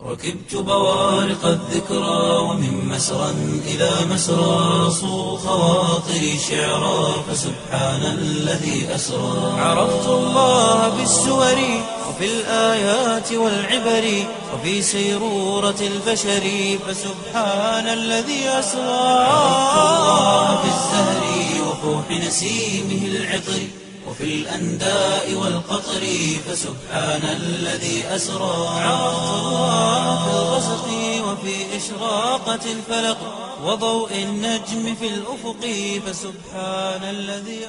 ركبت بوارق الذكرى ومن مسرى إلى مسرى صو خواطري شعرا فسبحان الذي أسرى عرفت الله بالسور وفي الآيات والعبر وفي سيرورة البشر فسبحان الذي أسرى عرفت الله بالزهر وفوح نسيمه العطر وفي الأنداء والقطر فسبحان الذي أسرى عرفت الله في الغسق وفي إشراقة الفلق وضوء النجم في الأفق فسبحان الذي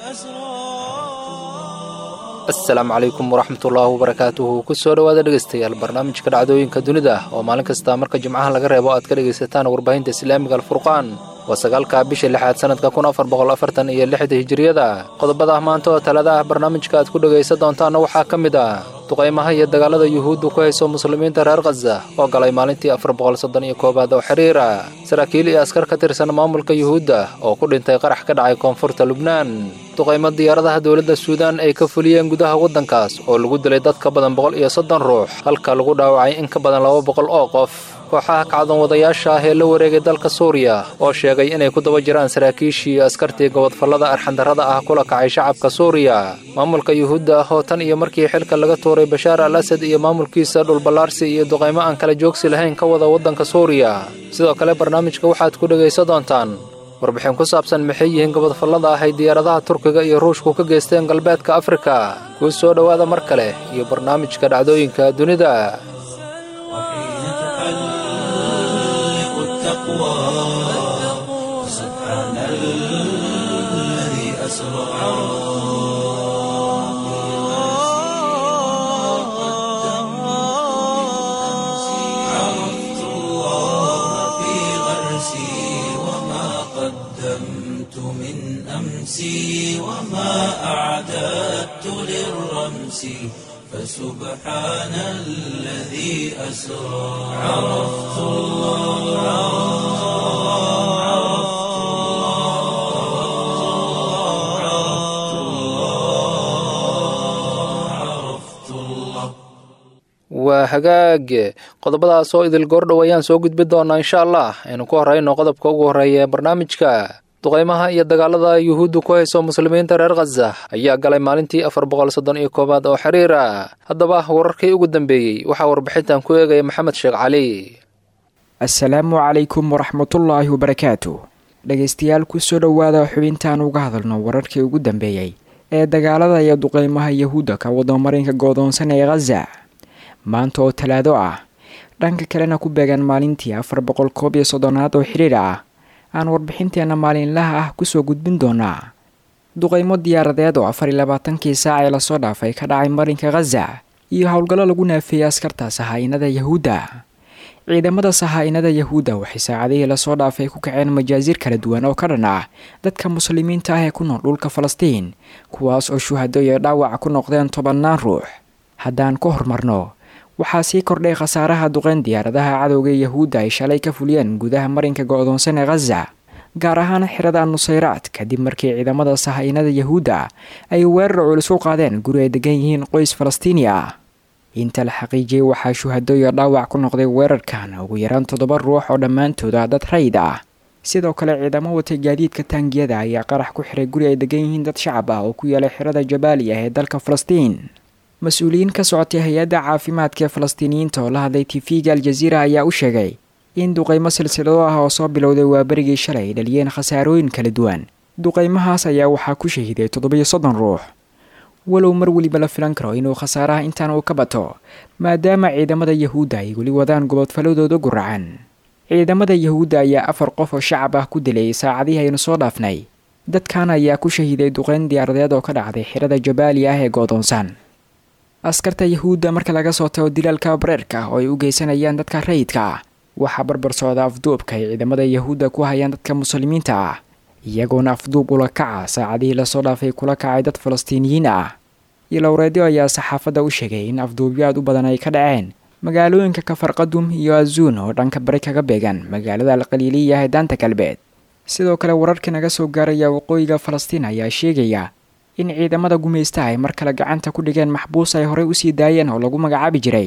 أسرى asalaamu calaykum waraxmatullaahi wabarakaatuhu kusoo dhowaada dhegeystayaal barnaamijka dhacdooyinka dunida oo maalin kasta marka jimcaha laga reebo aad ka dhegaysataan warbaahinta islaamiga alfurqaan waa sagaalka bisha lixaad sanadka kun afar boqol afartan iyo lixda hijiriyada qodobada maanta oo talada ah barnaamijka aad ku dhegaysan doontaanna waxaa ka mid ah duqaymaha iyo dagaalada yuhuuddu ku hayso muslimiinta reer khaza oo galay maalintii afar boqol soddon iyo koowaad oo xiriira saraakiil iyo askar ka tirsan maamulka yuhuudda oo ku dhintay qarax ka dhacay koonfurta lubnaan duqaymo diyaaradaha dowladda suudaan ay ka fuliyeen gudaha waddankaas oo lagu dilay dad ka badan boqol iyo soddon ruux halka lagu dhaawacay in ka badan laba boqol oo qof kooxaha kacdoon wadayaasha ah ee la wareegay dalka suuriya oo sheegay inay ku daba jiraan saraakiishii iyo askartii gobodfallada arxandarrada ah kula kacay shacabka suuriya maamulka yuhuudda ah oo tan iyo markii xilka laga tuuray bashaar al asad iyo maamulkiisa dhulballaarsi iyo duqaymo aan kala joogsi lahayn ka wada waddanka suuriya sidoo kale barnaamijka waxaad ku dhegaysan doontaan warbixin ku saabsan maxay yihiin gobodfallada ah ay diyaaradaha turkiga iyo ruushku ka geysteen galbeedka afrika kuu soo dhowaada mar kale iyo barnaamijka dhacdooyinka dunida وحين تحلق التقوى سبحان الذي أسرى عرفت الله في غرسي وما قدمت من أمسي وما أعددت للرمس فسبحان الذي أسرى عرفت الله عرفت الله عرفت الله عرفت الله waa hagaag qodobadaas oo idil goordhow ayaan soo gudbi doonaa insha allah aynu ku horrayno qodobka ugu horreeya ee barnaamijka duqaymaha iyo dagaalada yuhuuddu ku hayso muslimiinta reer khaza ayaa galay maalintii afar boqol soddon iyo koowaad oo xiriira haddaba wararkii ugu dambeeyey waxaa warbixintan ku eegaya maxamed sheekh cali asalaamu calaykum waraxmatullaahi wabarakaatu dhegaystayaal kusoo dhowaada xubintaan uga hadalno wararkii ugu dambeeyey ee dagaalada iyo duqeymaha yahuudda ka wadamarinka goodoonsan ee khaza maanta oo talaado ah dhanka kalena ku beegan maalintii afar boqol koob iyo soddonaad oo xidhiir ah aan warbixinteenna maalinlaha ah kusoo gudbin doonaa duqeymo diyaaradeed oo afar iyo labaatankii saac ee lasoo dhaafay ka dhacay marinka khaza iyo howlgallo lagu naafeeyey askarta sahaa-inada yahuudda ciidamada sahaa-inada yahuudda waxay saacadihii lasoo dhaafay ku kaceen majaasiir kala duwan oo ka dhan ah dadka muslimiinta ah ee ku nool dhulka falastiin kuwaas oo shuhado iyo dhaawac ku noqdeen tobannaan ruux haddaan ku horumarno waxaa sii kordhay khasaaraha duqeyn diyaaradaha cadowga yahuudda ay shalay ka fuliyeen gudaha marinka go-doonsan ee khaza gaar ahaan xirada nusayraad kadib markii ciidamada sahaa-inada yahuudda ay weerar culus u qaadeen guri ay degan yihiin qoys falastiini ah inta la xaqiijiyey waxaa shuhado iyo dhaawac ku noqday weerarkan ugu yaraan toddoba ruux oo dhammaantooda dad rayid ah sidoo kale ciidamo watay gaadiidka taangiyada ayaa qarax ku xiray guri ay degan yihiin dad shacab ah oo ku yaala xirada jabaali ah ee dalka falastiin mas-uuliyiin ka socotay hay-adda caafimaadka ee falastiiniyiinta oo la hadlay tv-ga aljaziira ayaa u sheegay in duqeymo silsilado ah oo soo bilowday waa berigii shalay ay dhaliyeen khasaarooyin kala duwan duqeymahaas ayaa waxaa ku shahiday toddobiyo soddon ruux walow mar weliba la filan karo inuu khasaaraha intaan uu ka bato maadaama ciidamada yahuudda ay weli wadaan gobodfaladooda guracan ciidamada yahuudda ayaa afar qof oo shacab ah ku dilay saacadihii aynu soo dhaafnay dadkan ayaa ku shahiday duqeyn diyaaradeed oo ka dhacday xirada jabaali ah ee goodoonsan askarta yahuudda marka laga soo tago dilaalka bareerka oo ay u geysanayaan dadka rayidka ah waxaa barbar socda afduubka ay ciidamada yahuudda ku hayaan dadka muslimiinta ah iyagoona afduub ula kaca saacadihii lasoo dhaafay kula kacay dad falastiiniyiin ah ilowreedyo ayaa saxaafadda u sheegay in afduubyo aad u badan ay ka dhaceen magaalooyinka kafarqadum iyo azuun oo dhanka bari kaga beegan magaalada alqaliiliya ee daanta galbeed sidoo kale wararka naga soo gaaraya waqooyiga falastiin ayaa sheegaya in ciidamada gumaysta ay mar kale gacanta ku dhigeen maxbuus ay horey usii daayeen oo lagu magacaabi jiray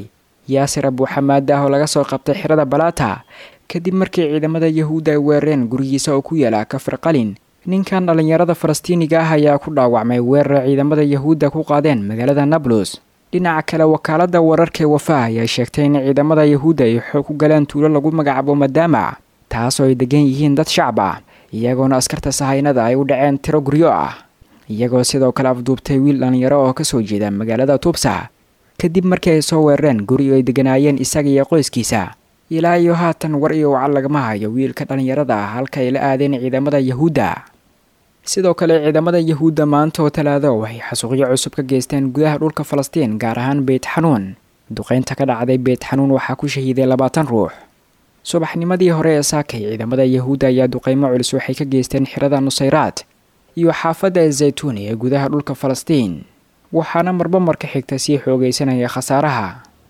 yaasir abuuxamaad ah oo laga soo qabtay xirada balaata kadib markii ciidamada yahuudda ay weerareen gurigiisa oo ku yaala kafir qalin ninkan dhallinyarada falastiiniga ah ayaa ku dhaawacmay weerar ciidamada yahuudda ku qaadeen magaalada nablus dhinaca kale wakaaladda wararkaee wafa ayaa sheegtay in ciidamada yahuudda ay xoog ku galeen tuulo lagu magacaabo madaama taasoo ay degan yihiin dad shacab ah iyagoona askarta sahaynada ay u dhaceen tiro guryo ah iyagoo sidoo kale afduubtay wiil dhallinyaro oo kasoo jeeda magaalada tuubsa kadib markii ay soo weerareen guri ay deganaayeen isaga iyo qoyskiisa ilaa iyo haatan war iyo wacal lagama hayo wiilka dhallinyarada ah halka ay la aadeen ciidamada yahuudda sidoo kale ciidamada yahuudda maanta oo talaado waxay xasuuqyo cusub ka geysteen gudaha dhulka falastiin gaar ahaan beyt xanuun duqeynta ka dhacday beyt xanuun waxaa ku shahiiday labaatan ruux subaxnimadii hore ee saakay ciidamada yahuudda ayaa duqeymo culus waxay ka geysteen xirada nusayraad iyo xaafadda ezaytuun ee gudaha dhulka falastiin waxaana marba marka xigta sii xoogaysanaya khasaaraha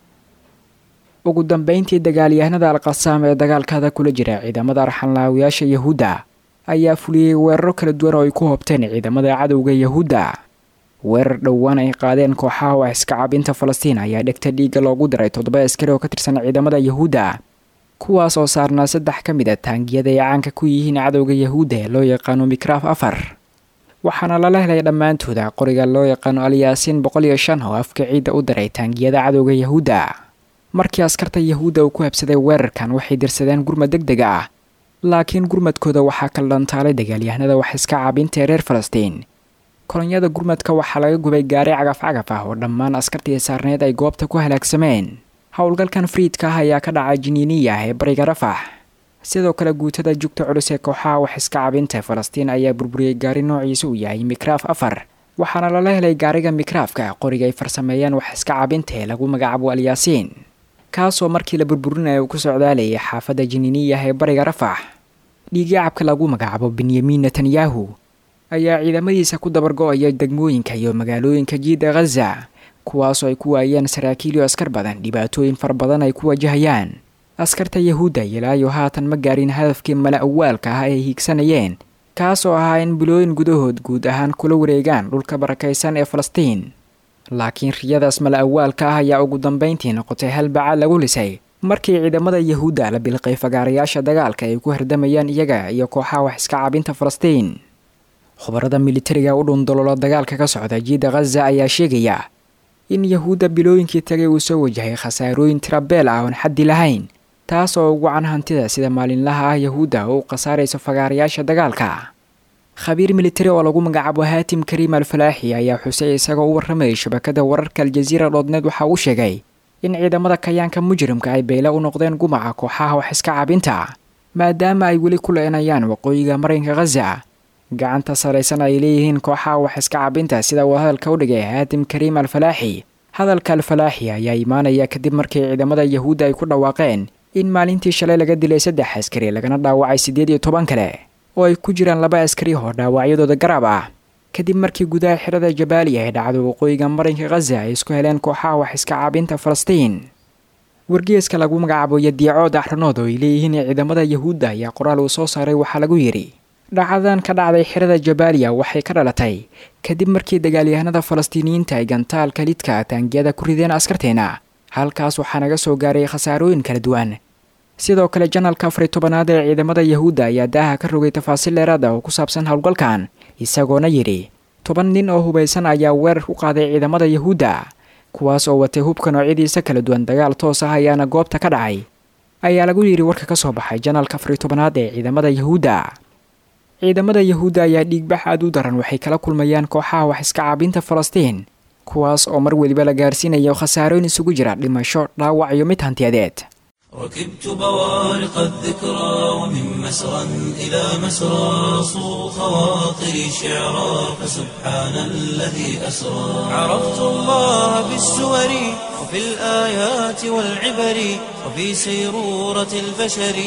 ugu dambeyntii dagaalyahanada alqasaam ee dagaalkada kula jira ciidamada arxanlaawiyaasha yahuudda ayaa fuliyey weeraro kala duwan oo ay ku hobteen ciidamada cadowga yahuudda weerar dhowaan ay qaadeen kooxaha wax iska cabinta falastiin ayaa dhegta dhiigga loogu diray toddoba askari oo ka tirsan ciidamada yahuudda kuwaas oo saarnaa saddex ka mid a taangiyada ay caanka ku yihiin cadowga yahuudda ee loo yaqaano mikraaf afar waxaana lala helay dhammaantooda qoriga loo yaqaano alyaasiin boqol iyo shan oo afka ciidda u diray taangiyada cadowga yahuudda markii askarta yahuudda uu ku habsaday weerarkan waxay dirsadeen gurmad deg deg ah laakiin gurmadkooda waxaa kala dhantaalay dagaalyahanada wax iska caabinta ee reer falastiin kolonyada gurmadka waxaa laga gubay gaari cagaf cagaf ah oo dhammaan askartii saarneed ay goobta ku halaagsameen howlgalkan friidka ah ayaa ka dhacay jiniiniya ee bariga rafax sidoo kale guutada jugta culus ee kooxaha wax iska cabinta falastiin ayaa burburiyey gaari noociisa uu yahay mikraaf afar waxaana lala helay gaariga mikraafka qoriga ay farsameeyeen wax iska cabinta ee lagu magacaabo alyaasiin kaasoo markii la burburinaya uu ku socdaalayay xaafadda jiniiniyah ee bariga rafax dhiigyacabka lagu magacaabo benyamin netanyahu ayaa ciidamadiisa ku dabargo-aya degmooyinka iyo magaalooyinka jiida khaza kuwaasoo ay ku waayeen saraakiil iyo askar badan dhibaatooyin fara badan ay ku wajahayaan askarta yahuudda ilaayo haatan ma gaarin hadafkii mala awaalka ah ay hiigsanayeen kaasoo ahaa in bilooyin gudahood guud ahaan kula wareegaan dhulka barakaysan ee falastiin laakiin riyadaas mala awaalka ah ayaa ugu dambeyntii noqotay halbacaad lagu lisay markii ciidamada yahuudda la bilqay fagaarayaasha dagaalka ay ku hardamayaan iyaga iyo kooxaha wax iska cabinta falastiin khubarada militariga u dhundolola dagaalka ka socda jiida khaza ayaa sheegaya in yahuudda bilooyinkii tagay uu soo wajahay khasaarooyin tirabeel ah oon xaddi lahayn taas oo ugu can hantida sida maalinlaha ah yahuudda oo u khasaarayso fagaarayaasha dagaalka khabiir militari oo lagu magacaabo haatim kariim alfalaaxi ayaa xusay isagoo u warramayay shabakada wararka aljaziira dhoodneed waxa uu sheegay in ciidamada kayaanka mujrimka ay beyle u noqdeen gumaca kooxaha wax iska cabinta maadaama ay weli ku leenayaan waqooyiga marinka khaza gacanta saraysan ay leeyihiin kooxaha wax iska cabinta sida uu hadalka u dhigay haatim kariim alfalaaxi hadalka alfalaaxi ayaa imaanaya kadib markii ciidamada yahuudda ay ku dhawaaqeen in maalintii shalay laga dilay saddex askari lagana dhaawacay siddeed iyo toban kale oo ay ku jiraan laba askari oo dhaawacyadooda garab ah kadib markii gudaha xirada jabaaliya ee dhacdo waqooyiga marinka khaza ay isku heleen kooxaha wax iska caabinta falastiin wargeeska lagu magacaabo yadiicood axranood oo ay leeyihiin ciidamada yahuudda ayaa qoraal uu soo saaray waxaa lagu yidhi dhacdadan ka dhacday xirada jabaaliya waxay ka dhalatay kadib markii dagaalyahanada falastiiniyiinta ay gantaalka lidka taangiyada ku rideen askarteena halkaas waxaa naga soo gaaray khasaarooyin kala duwan sidoo kale janalka afari tobanaad ee ciidamada yahuudda ayaa daaha ka rogay tafaasiil dheeraad ah oo ku saabsan howlgalkan isagoona yidhi toban nin oo hubaysan ayaa weerar ku qaaday ciidamada yahuudda kuwaas oo watay hubka noocyadiisa kala duwan dagaal toos ah ayaana goobta ka dhacay ayaa lagu yidhi warka ka soo baxay janalka afari tobanaad ee ciidamada yahuudda ciidamada yahuudda ayaa dhiigbax aad u daran waxay kala kulmayaan kooxaha wax iska caabinta falastiin kuwaas oo mar weliba la gaarsiinayo khasaarooyin isugu jira dhimasho dhaawac iyo mid hantiyadeed ركبت بوارق الذكرى ومن مسرى إلى مسرى صو خواطري شعرا فسبحان الذي أسرى عرفت الله بالسور وفي الآيات والعبر وفي سيرورة البشر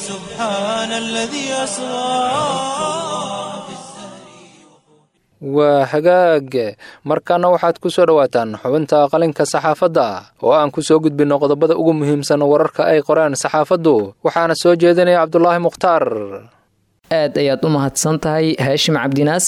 فسبحان الذي أسرى waa hagaag markaana waxaad ku soo dhowaataan xubinta qalinka saxaafadda oo aan ku soo gudbinno qodobada ugu muhiimsan wararka ay qoreen saxaafaddu waxaana soo jeedinaya cabdulaahi mukhtaar aad ayaad u mahadsan tahay haashim cabdinaasir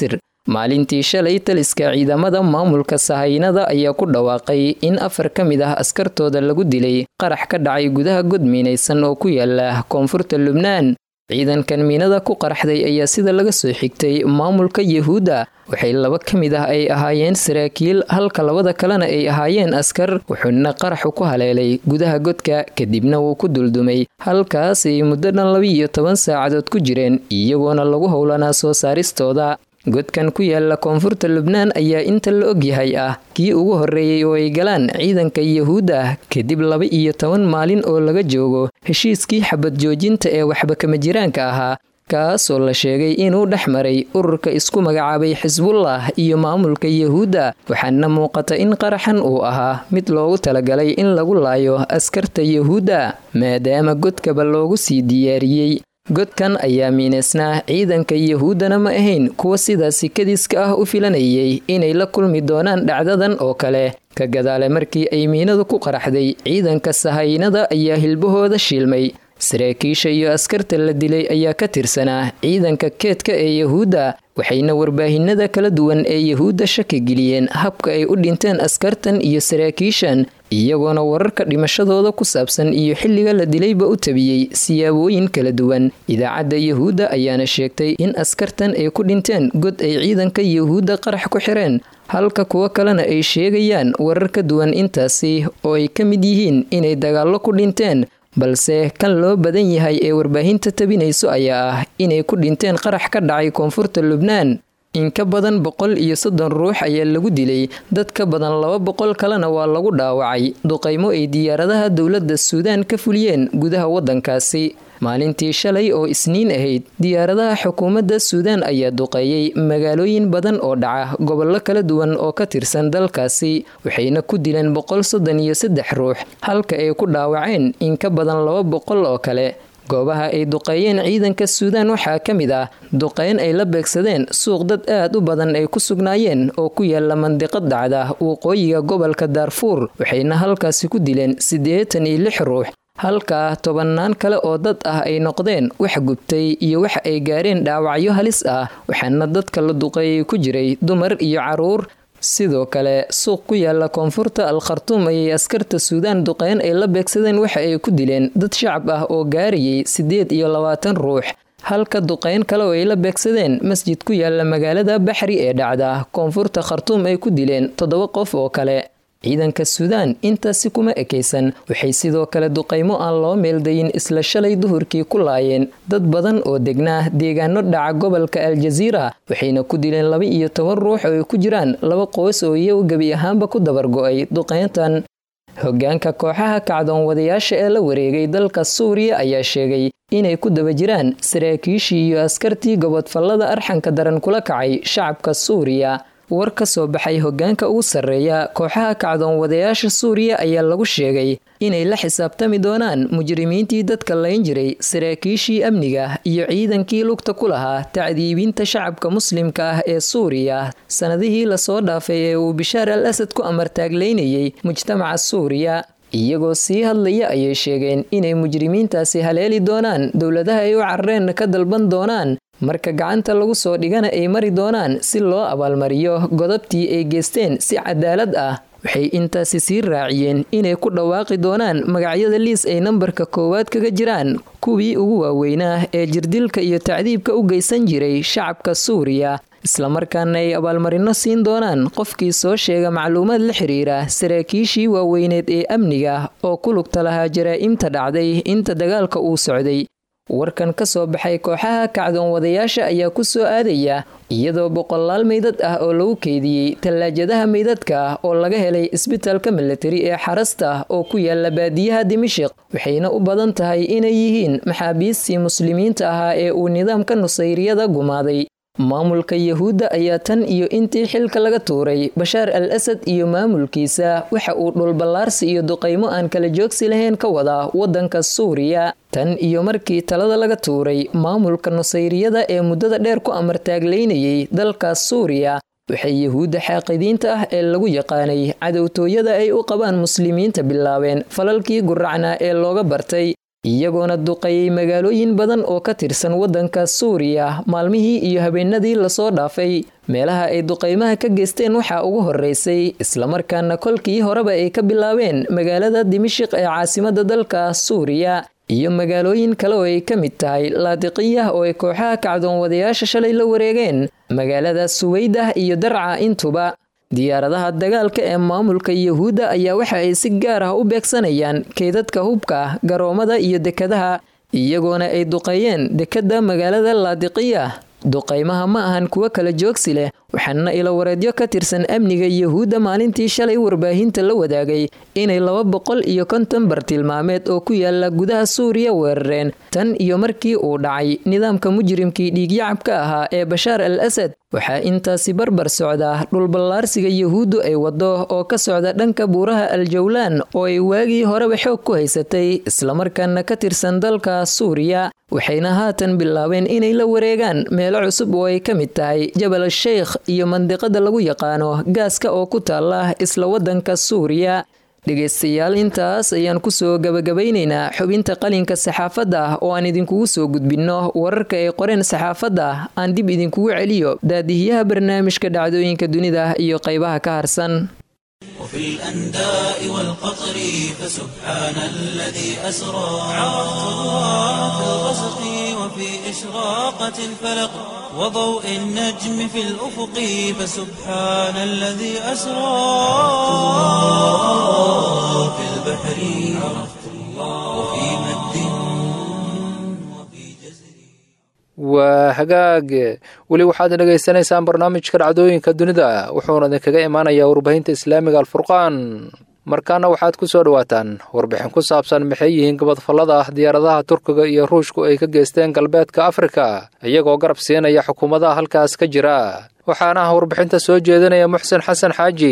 maalintii shalay taliska ciidamada maamulka sahaynada ayaa ku dhawaaqay in afar ka mid ah askartooda lagu dilay qarax ka dhacay gudaha god miinaysan oo ku yaala koonfurta lubnaan ciidankan miinada ku qaraxday ayaa sida laga soo xigtay maamulka yahuudda waxay laba ka mid ah ay ahaayeen saraakiil halka labada kalena ay ahaayeen askar wuxuuna qaraxu ku haleelay gudaha godka kadibna wuu ku duldumay halkaas ay muddo dhan laba-iyo toban saacadood ku jireen iyagoona lagu howlanaa soo saaristooda godkan ku yaala koonfurta lubnaan ayaa inta la ogyahay ah kii ugu horreeyey oo ay galaan ciidanka yahuudda kadib laba iyo toban maalin oo laga joogo heshiiskii xabad joojinta ee waxba kama jiraanka ahaa kaasoo la sheegay inuu dhex maray ururka isku magacaabay xisbullah iyo maamulka yahuudda waxaana muuqata in qaraxan uu ahaa mid loogu talagalay in lagu laayo askarta yahuudda maadaama godkaba loogu sii diyaariyey godkan ayaa miineysnaa ciidanka yahuuddana ma ahayn kuwa sidaasi kadiska ah u filanayay inay la kulmi doonaan dhacdadan oo kale ka gadaale markii ay miinadu ku qaraxday ciidanka sahaynada ayaa hilbahooda shiilmay saraakiisha iyo askarta la dilay ayaa ka tirsanaa ciidanka keedka ee yahuudda waxayna warbaahinada kala duwan ee yahuudda shaki geliyeen habka ay u dhinteen askartan iyo saraakiishan iyagoona wararka dhimashadooda ku saabsan iyo xilliga la dilayba u tabiyey siyaabooyin kala duwan idaacadda yahuudda ayaana sheegtay in askartan ay ku dhinteen god ay ciidanka yahuudda qarax ku xireen halka kuwo kalena ay sheegayaan warar ka duwan intaasi oo ay ka mid yihiin inay dagaallo ku dhinteen balse kan loo badan yahay ee warbaahinta tabinayso ayaa ah inay ku dhinteen qarax ka dhacay koonfurta lubnaan in ka badan boqol iyo soddon ruux ayaa lagu dilay dad ka badan laba boqol kalena waa lagu dhaawacay duqaymo ay diyaaradaha dowladda suudaan ka fuliyeen gudaha waddankaasi maalintii shalay oo isniin ahayd diyaaradaha xukuumadda suudaan ayaa duqeeyey magaalooyin badan oo dhaca gobollo kala duwan oo ka tirsan dalkaasi waxayna ku dileen boqol soddon iyo saddex ruux halka ay ku dhaawaceen in ka badan laba boqol oo kale goobaha ay duqeeyeen ciidanka suudaan waxaa ka mid ah duqeyn ay la beegsadeen suuq dad aad u badan ay ku sugnaayeen oo ku yaala mandiqad dhacda waqooyiga gobolka daarfuur waxayna halkaasi ku dileen siddeetan iyo lix ruux halka tobannaan kale oo dad ah ay noqdeen wax gubtay iyo waxa ay gaareen dhaawacyo halis ah waxaana dadka la duqeeyay ku jiray dumar iyo caruur sidoo kale suuq ku yaala koonfurta al khartuum ayay askarta suudaan duqeyn ay la beegsadeen waxa ay ku dileen dad shacab ah oo gaarayay siddeed iyo labaatan ruux halka duqeyn kale oo ay la beegsadeen masjid ku yaala magaalada baxri ee dhacda koonfurta khartuum ay ku dileen toddoba qof oo kale ciidanka suudaan intaasi kuma ekaysan waxay sidoo kale duqaymo aan loo meeldayin isla shalay duhurkii ku laayeen dad badan oo degnaa deegaano dhaca gobolka aljaziira waxayna ku dileen laba iyo toban ruux oo ay ku jiraan laba qoys oo iyagu gebi ahaanba ku dabargo-ay duqeyntan hogaanka kooxaha kacdoon wadayaasha ee la wareegay dalka suuriya ayaa sheegay inay ku daba jiraan saraakiishii iyo askartii gobodfallada arxanka daran kula kacay shacabka suuriya war ka soo baxay hogaanka ugu sarreeya kooxaha kacdoon wadayaasha suuriya ayaa lagu sheegay inay la xisaabtami doonaan mujrimiintii dadka layn jiray saraakiishii amniga iyo ciidankii lugta ku lahaa tacdiibinta shacabka muslimka ah ee suuriya sannadihii lasoo dhaafay ee uu bishaar al asad ku amartaaglaynayay mujtamaca suuriya iyagoo sii hadlaya ayay sheegeen inay mujrimiintaasi haleeli doonaan dowladaha ay u carareen ka dalban doonaan marka gacanta lagu soo dhigana ay mari doonaan si loo abaalmariyo godobtii ay geysteen si cadaalad ah waxay intaasi sii raaciyeen inay ku dhawaaqi doonaan magacyada liis ay nambarka koowaad kaga jiraan kuwii ugu waaweynaa ee jirdilka iyo tacdiibka u geysan jiray shacabka suuriya islamarkaana ay abaalmarino siin doonaan qofkii soo sheega macluumaad la xiriira saraakiishii waaweyneed ee amniga oo ku lugta lahaa jaraa'imta dhacday inta dagaalka uu socday warkan ka soo baxay kooxaha kacdoon wadayaasha ayaa ku soo aadaya iyadoo boqolaal meydad ah oo lagu keydiyey tallaajadaha meydadka oo laga helay isbitaalka milatari ee xarasta oo ku yaala baadiyaha dimishiq waxayna u badan tahay inay yihiin maxaabiistii muslimiinta ahaa ee uu nidaamka nusayriyada gumaaday maamulka yahuudda ayaa tan iyo intii xilka laga tuuray bashaar al asad iyo maamulkiisa waxa uu dhulballaarsi iyo duqaymo aan kala joogsi lahayn ka wadaa waddanka suuriya tan iyo markii talada laga tuuray maamulka nusayriyada ee muddada dheer ku amartaaglaynayay dalkaas suuriya waxay yahuudda xaaqidiinta ah ee lagu yaqaanay cadowtooyada ay u qabaan muslimiinta bilaabeen falalkii guracnaa ee looga bartay iyagoona duqeeyey magaalooyin badan oo ka tirsan waddanka suuriya maalmihii iyo habeenadii lasoo dhaafay meelaha ay duqeymaha ka geysteen waxaa ugu horeysay islamarkaana kolkii horeba ay ka bilaabeen magaalada dimashiq ee caasimada dalka suuriya iyo magaalooyin kale oo ay ka mid tahay laadiqiyah oo ay kooxaha kacdoonwadayaasha shalay la wareegeen magaalada suweydah iyo darca intuba diyaaradaha dagaalka ee maamulka yuhuudda ayaa waxa ay si gaar ah u beegsanayaan keydadka hubka garoomada iyo dekadaha iyagoona ay duqeeyeen dekadda magaalada laadiqiyah duqaymaha ma ahan kuwo kala joogsi leh waxaana ilawareedyo ka tirsan amniga yuhuudda maalintii shalay warbaahinta la wadaagay inay laba boqol iyo konton bartilmaameed oo ku yaala gudaha suuriya weerareen tan iyo markii uu dhacay nidaamka mujrimkii dhiigyacabka ahaa ee bashaar al asad waxaa intaasi barbar socda dhulballaarsiga yuhuuddu ay waddo oo ka socda dhanka buuraha aljawlaan oo ay waagii horeba xoog ku haysatay islamarkaana ka tirsan dalka suuriya waxayna haatan bilaabeen inay la wareegaan meelo cusub oo ay ka mid tahay jabal sheikh iyo mandiqada lagu yaqaano gaaska oo ku taala isla waddanka suuriya dhegaystayaal intaas ayaan kusoo gabagabaynaynaa xubinta qalinka saxaafadda oo aan idinkugu soo gudbinno wararka ay qoreen saxaafadda aan dib idinkugu celiyo daadihiyaha barnaamijka dhacdooyinka dunida iyo qaybaha ka harsan وفي الأنداء والقطر فسبحان الذي أسرى عرفت الله في الغسق وفي إشراقة الفلق وضوء النجم في الأفق فسبحان الذي أسرى في البحر عرفت الله وفي مد وفي جزر waa hagaag weli waxaad dhegaysanaysaan barnaamijka dhacdooyinka dunida wuxuuna idinkaga imaanayaa warbaahinta islaamiga alfurqaan markaana waxaad ku soo dhowaataan warbixin ku saabsan maxay yihiin gabadfallada ah diyaaradaha turkiga iyo ruushku ay ka geysteen galbeedka afrika iyagoo garab siinaya xukuumadaha halkaas ka jira waxaana ah warbixinta soo jeedinaya muxsen xasan xaaji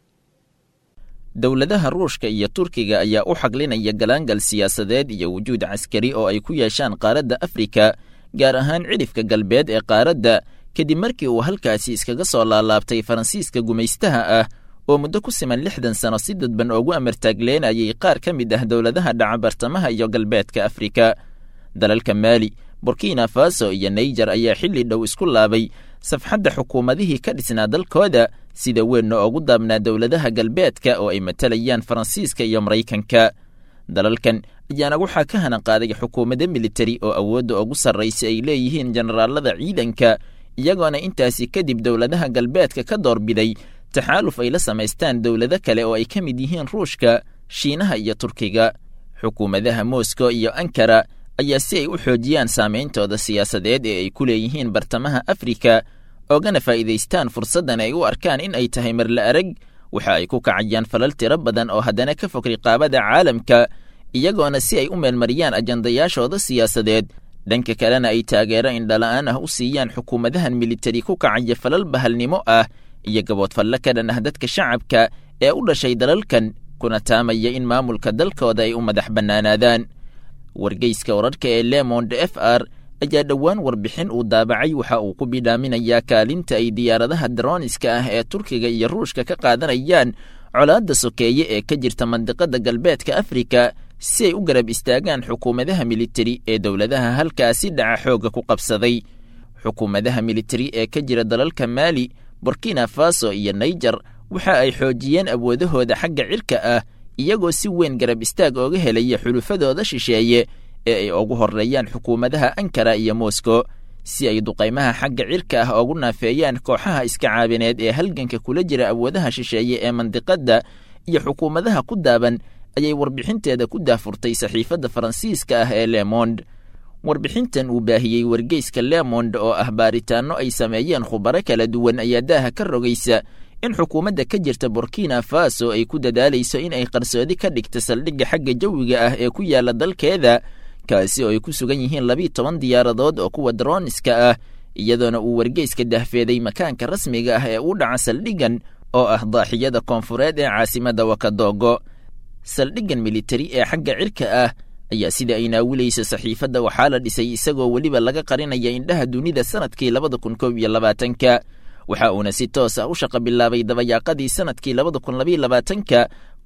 dowladaha ruushka iyo turkiga ayaa u xaglinaya galaangal siyaasadeed iyo wujuud caskari oo ay ku yeeshaan qaaradda afrika gaar ahaan cidhifka galbeed ee qaaradda kadib markii uu halkaasi iskaga soo laalaabtay faransiiska gumaystaha ah oo muddo ku siman lixdan sano si dadban oogu amartaagleenayay qaar ka mid ah dowladaha dhaca bartamaha iyo galbeedka afrika dalalka maali burkina faso iyo naijer ayaa xilli dhow isku laabay safxadda xukuumadihii ka dhisnaa dalkooda sida weynna oogu daabnaa dowladaha galbeedka oo ay matalayaan faransiiska iyo maraykanka dalalkan ayaana waxaa ka hanan qaaday xukuumadda militari oo awoodda ugu sarraysa ay leeyihiin jenaraalada ciidanka iyagoona intaasi kadib dowladaha galbeedka ka doorbiday taxaaluf ay la samaystaan dowlado kale oo ay ka mid yihiin ruushka shiinaha iyo turkiga xukuumadaha moscow iyo ankara ayaa si ay u xoojiyaan saameyntooda siyaasadeed ee ay ku leeyihiin bartamaha afrika oogana faa'iidaystaan fursaddan ay u arkaan in ay tahay marla arag waxa ay ku kacayaan falal tiro badan oo haddana ka fog riqaabada caalamka iyagoona si ay u meelmariyaan ajandayaashooda siyaasadeed dhanka kalena ay taageero indhala-aan ah u siiyaan xukuumadahan militari ku kacaya falal bahalnimo ah iyo gaboodfalle ka dhan ah dadka shacabka ee u dhashay dalalkan kuna taamaya in maamulka dalkooda ay u madax bannaanaadaan wargeyska wararka ee lemond f r ayaa dhowaan warbixin uu daabacay waxa uu ku bidhaaminayaa kaalinta ay diyaaradaha daroniska ah ee turkiga iyo ruushka ka qaadanayaan colaadda sokeeye ee ka jirta mandiqada galbeedka afrika si ay u garab istaagaan xukuumadaha militari ee dowladaha halkaasi dhaca xoogga ku qabsaday xukuumadaha militari ee ka jira dalalka maali burkina faso iyo naijer waxa ay xoojiyeen awoodahooda xagga cirka ah iyagoo si weyn garab istaag ooga helaya xulufadooda shisheeye ee ay ugu horreeyaan xukuumadaha ankara iyo moscow si ay duqaymaha xagga cirka ah oogu naafeeyaan kooxaha iska caabineed ee halganka kula jira awoodaha shisheeye ee mandiqadda iyo xukuumadaha ku daaban ayay warbixinteeda ku daafurtay saxiifadda faransiiska ah ee lemond warbixintan uu baahiyey wargeyska lemond oo ah baaritaanno ay sameeyeen khubaro kala duwan ayaa daaha ka rogaysa in xukuumadda ka jirta burkina faso ay ku dadaalayso in ay qarsoodi ka dhigta saldhigga xagga jawiga ah ee ku yaala dalkeeda kaasi oo ay ku sugan yihiin labiiyo toban diyaaradood oo kuwa daroniska ah iyadoona uu wargeyska dahfeeday makaanka rasmiga ah ee u dhaca saldhiggan oo ah daaxiyada koonfureed ee caasimadda wakadogo saldhiggan militari ee xagga cirka ah ayaa sida ay naawilayso saxiifadda waxaa la dhisay isagoo weliba laga qarinaya indhaha dunida sanadkii labada kun koob iyo labaatanka waxa uuna si toos ah u shaqa bilaabay dabayaaqadii sanadkii labada kun labayo labaatanka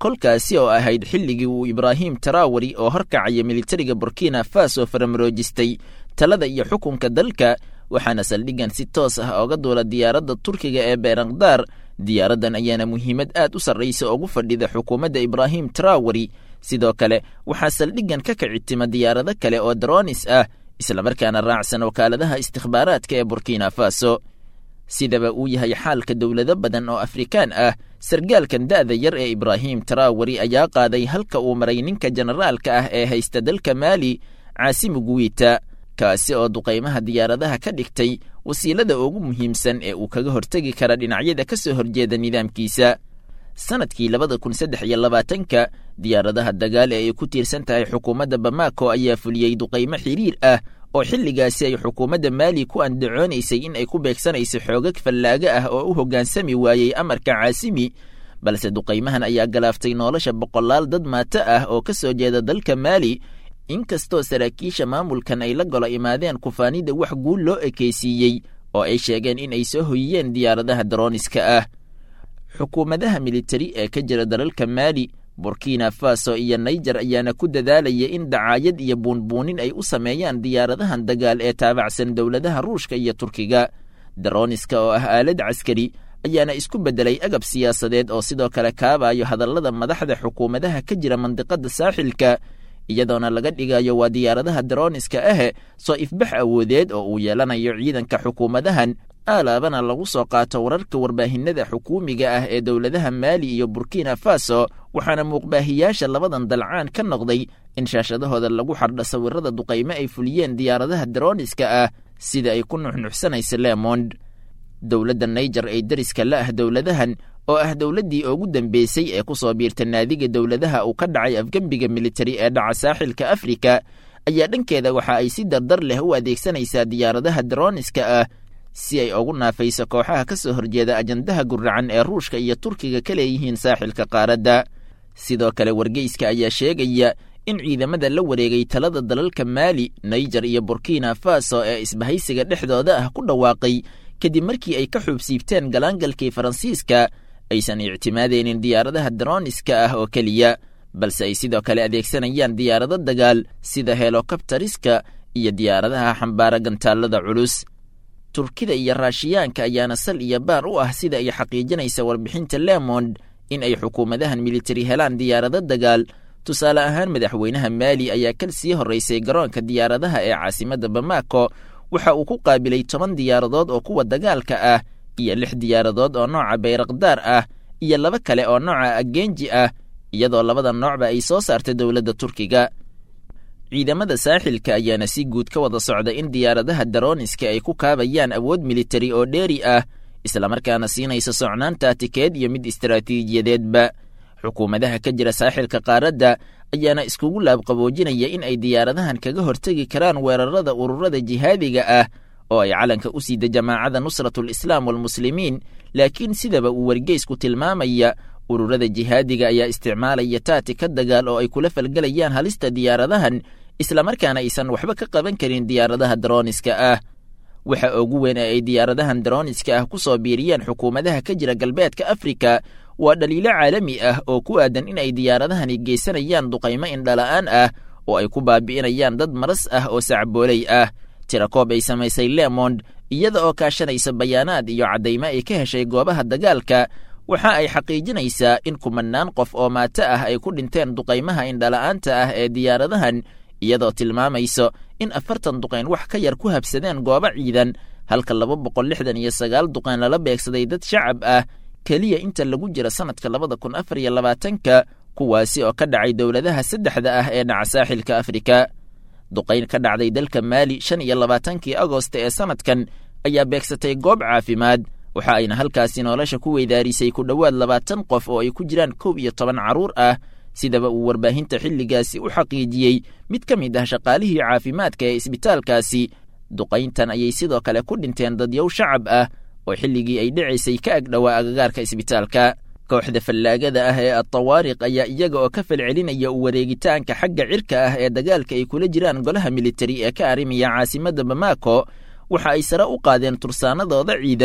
kolkaasi oo ahayd xilligii uu ibraahim taraawari oo horkacaya militariga burkina faso faramaroojistay talada iyo xukunka dalka waxaana saldhiggan si toos ah ooga duula diyaaradda turkiga ee beerakdaar diyaaraddan ayaana muhiimad aad u sarraysa ugu fadhida xukuumadda ibraahim taraawari sidoo kale waxaa saldhiggan ka kicitima diyaarado kale oo daroonis ah islamarkaana raacsan wakaaladaha istikhbaaraadka ee burkina faso sidaba uu yahay xaalka dowlado badan oo afrikaan ah sargaalkan da'da yar ee ibraahim taraawari ayaa qaaday halka uu maray ninka generaalka ah ee haysta dalka maali caasimu guwiita kaasi oo duqaymaha diyaaradaha ka dhigtay wasiilada ugu muhiimsan ee uu kaga hortegi kara dhinacyada ka soo horjeeda nidaamkiisa sanadkii labada kun saddex iyo labaatanka diyaaradaha dagaal ee ay ku tiirsan tahay xukuumadda bamako ayaa fuliyey duqaymo xiriir ah oo xilligaasi ay xukuumadda maali ku andacoonaysay in ay ku beegsanayso xoogag fallaaga ah oo u hoggaansami waayey amarka caasimi balse duqaymahan ayaa galaaftay nolosha boqolaal dad maato ah oo ka soo jeeda dalka maali inkastoo saraakiisha maamulkan ay la golo imaadeen kufaanida wax guul loo ekaysiiyey oo ay sheegeen in ay soo hoyiyeen diyaaradaha darooniska ah xukuumadaha militari ee ka jira dalalka maali burkina faso iyo naijer ayaana ku dadaalaya in dacaayad iyo buunbuunin ay u sameeyaan diyaaradahan dagaal ee taabacsan dowladaha ruushka iyo turkiga darooniska oo ah aalad caskari ayaana isku beddelay agab siyaasadeed oo sidoo kale kaabayo hadallada madaxda xukuumadaha ka jira mandiqadda saaxilka iyadoona laga dhigayo waa diyaaradaha darooniska ahe soo ifbax awoodeed oo uu yeelanayo ciidanka xukuumadahan aalaabana lagu soo qaato wararka warbaahinada xukuumiga ah ee dowladaha maali iyo burkina faso waxaana muuqbaahiyaasha labadan dalcaan ka noqday in shaashadahooda lagu xardho sawirada duqaymo ay fuliyeen diyaaradaha darooniska ah sida ay ku nuxnuxsanayso lemond dowladda naijer ee deriska la ah dowladahan oo ah dowladdii ugu dambeysay ee ku soo biirta naadiga dowladaha uu ka dhacay afgembiga militari ee dhaca saaxilka afrika ayaa dhankeeda waxa ay si dardar leh u adeegsanaysaa diyaaradaha darooniska ah si ay ugu naafayso kooxaha ka soo horjeeda ajandaha guracan ee ruushka iyo turkiga ka leeyihiin saaxilka qaaradda sidoo kale wargeyska ayaa sheegaya in ciidamada la wareegay talada dalalka maali naijer iyo burkina faso ee isbahaysiga dhexdooda ah ku dhawaaqay kadib markii ay ka xuubsiibteen galaangalkii faransiiska aysan ictimaadeynin diyaaradaha darooniska ah oo keliya balse ay sidoo kale adeegsanayaan diyaarado dagaal sida helokabtariska iyo diyaaradaha xambaara gantaallada culus turkida iyo raashiyaanka ayaana sal iyo baar u ah sida ay xaqiijinaysa warbixinta lemond in ay xukuumadahan militari helaan diyaarado dagaal tusaale ahaan madaxweynaha maali ayaa kal sii horraysay garoonka diyaaradaha ee caasimadda bamako waxa uu ku qaabilay toban diyaaradood oo kuwa dagaalka ah iyo lix diyaaradood oo nooca bayrakdaar ah iyo laba kale oo nooca agenji ah iyadoo labada noocba ay soo saartay dowladda turkiga ciidamada saaxilka ayaana si guud ka wada socda in diyaaradaha darooniska ay ku kaabayaan awood militari oo dheeri ah islamarkaana siinaysa socnaanta tikeed iyo mid istaraatiijiyadeedba xukuumadaha ka jira saaxilka qaaradda ayaana iskugu laabqaboojinaya in ay diyaaradahan kaga hortegi karaan weerarada ururada jihaadiga ah oo ay calanka u siida jamaacada nusratul islaam walmuslimiin laakiin sidaba uu wargeysku tilmaamaya ururada jihaadiga ayaa isticmaalaya taati ka dagaal oo ay kula falgelayaan halista diyaaradahan islamarkaana aysan waxba ka qaban karin diyaaradaha darooniska ah waxa ugu weyn ee ay diyaaradahan darooniska ah ku soo biiriyeen xukuumadaha ka jira galbeedka afrika waa dhaliilo caalami ah oo ku aadan in ay diyaaradahani geysanayaan duqaymo indhala'aan ah oo ay ku baabi'inayaan dad maras ah oo sacbooley ah tirakoob ay samaysay lemond iyada oo kaashanaysa bayaanaad iyo caddaymo ay ka heshay goobaha dagaalka waxa ay xaqiijinaysaa in kumannaan qof oo maato ah ay ku dhinteen duqaymaha indhala'aanta ah ee diyaaradahan iyadoo tilmaamayso in afartan duqayn wax ka yar ku habsadeen goobo ciidan halka laba boqol lixdan iyo sagaal duqayn lala beegsaday dad shacab ah keliya inta lagu jira sannadka labada kun afar iyo labaatanka kuwaasi oo ka dhacay dowladaha saddexda ah ee dhaca saaxilka afrika duqayn ka dhacday dalka maali shan iyo labaatankii agost ee sannadkan ayaa beegsatay goob caafimaad waxa ayna halkaasi nolosha ku weydaarisay ku dhowaad labaatan qof oo ay ku jiraan kow iyo toban carruur ah sidaba uu warbaahinta xilligaasi u xaqiijiyey mid ka mid ah shaqaalihii caafimaadka ee isbitaalkaasi duqayntan ayay sidoo kale ku dhinteen dadyow shacab ah oo xilligii ay dhicaysay ka agdhowaa agagaarka isbitaalka kooxda fallaagada ah ee adtawaariq ayaa iyaga oo ka falcelinaya u wareegitaanka xagga cirka ah ee dagaalka ay kula jiraan golaha militari ee ka arrimaya caasimadda bamako waxa ay sare u qaadeen tursaanadooda ciidan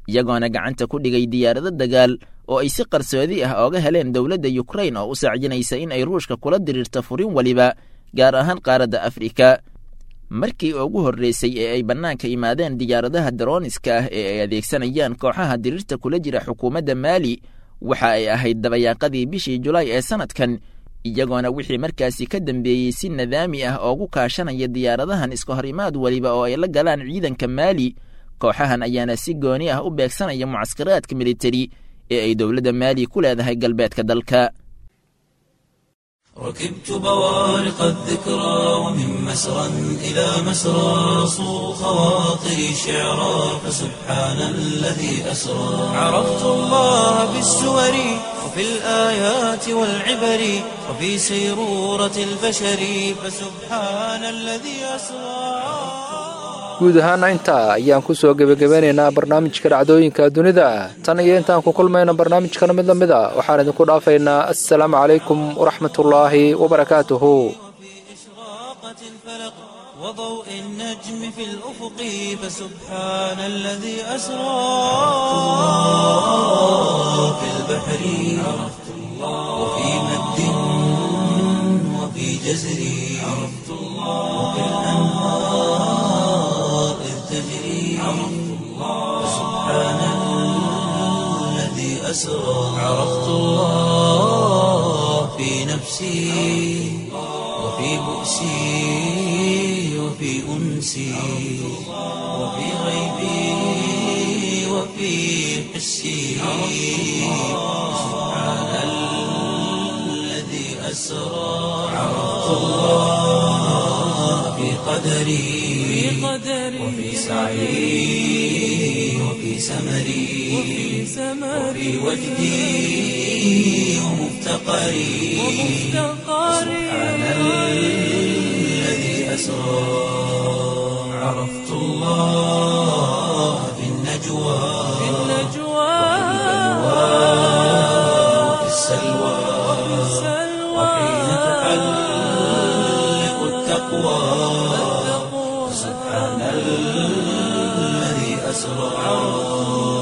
iyagoona gacanta ku dhigay diyaarado dagaal oo ay si qarsoodi ah ooga heleen dowladda yukrain oo u sacyinaysa in ay ruushka kula diriirto furin weliba gaar ahaan qaaradda afrika markii ugu horreysay ee ay bannaanka imaadeen diyaaradaha darooniska ah ee ay adeegsanayaan kooxaha diriirta kula jira xukuumadda maali waxa ay ahayd dabayaaqadii bishii julaay ee sannadkan iyagoona wixii markaasi ka dambeeyey si nadaami ah oogu kaashanaya diyaaradahan iska hor imaad weliba oo ay la galaan ciidanka maali kooxahan ayaana si gooni ah u beegsanaya mucaskaraadka militari ee ay dowladda maali ku leedahay galbeedka dalka ركبت بوارق الذكرى ومن مسرى إلى مسرى صو خواطري شعرا فسبحان الذي أسرى عرفت الله بالسور وفي الآيات والعبر وفي سيرورة البشر فسبحان الذي أسرى guud ahaana intaa ayaan ku soo gebagabeynaynaa barnaamijka dhacdooyinka dunida tan iyo intaan ku kulmayno barnaamijkana mid la mid a waxaan idinku dhaafaynaa assalaamu calaykum waraxmatullaahi wabarakaatuhu وضوء النجم في الأفق فسبحان الذي أسرى في البحر عرفت الله وفي مد وفي جزر عرفت الله وفي الأنهار إذ تجري عرفت الله فسبحان الذي أسرى عرفت الله في نفسي وفي بؤسي وفي أنسي وفي غيبي وفي حسي سبحان الذي أسرى عرفت الله في قدري وفي سعي وفي سمري وفي وجدي ومفتقري سبحان الذي أسرى عرفت الله في النجوى وفي السلوى وحين تحلق التقوى سبحان الذي أسرى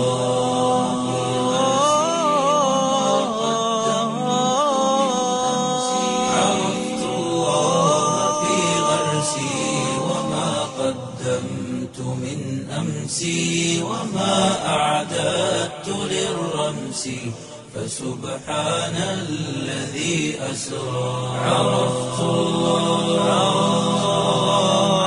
عرفت الله في غرسي وما قدمت من أمسي وما أعددت للرمس فسبحان الذي أسرى عرفت الله